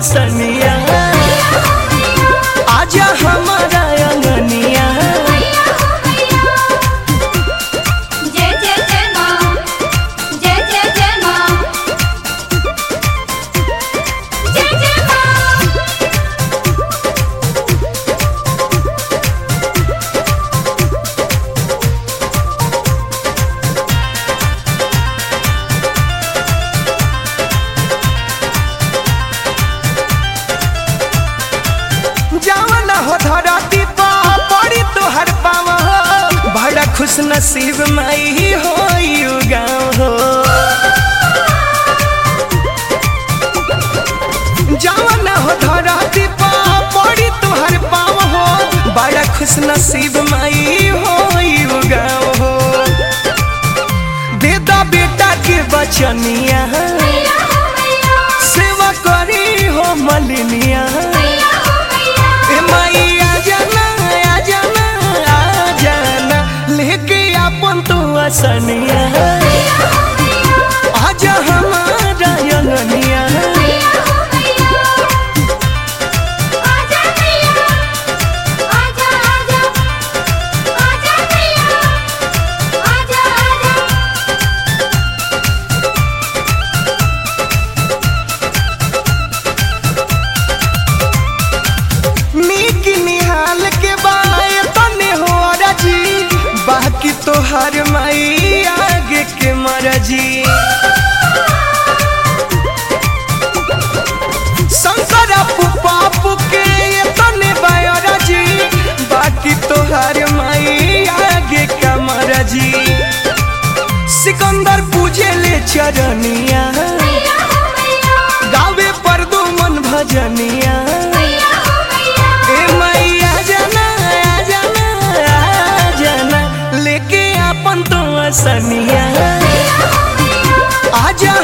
सनिया आजा हमारा अंगनिया जय जय जय माँ जय जय जय माँ जय जय माँ जावन हो धरती पा पड़ी तोहर पावा बड़ा खुश नसीब माई हो यू गाँव हो जावन हो धरती पा पड़ी तोहर पाव हो बड़ा खुश नसीब माई हो यू गाँव हो दे दा बेटा के बचनिया मैया हो मैया सेवा करी हो मलिनिया मैया हो मैया ए माई आ जाना आ जाना आ जाना लेके अपन तू असनिया मैया हो मैया आजा हमारा अंगनिया मैया हो मैया आजा मैया आजा आजा आजा मैया आजा आजा नीक निहाल के बाय तने हो राजी बाकी तो हर माई आगे के मरजी शंकर पापू के ये तने बाय राजी बाकी तो हर माई आगे का मरजी सिकंदर पूजे ले चरनिया मैया हो मैया गावे पर दो मन भजनिया मैया हो मैया ए मैया जाना आ जाना आ जाना लेके अपन तो असनिया मैया हो मैया आजा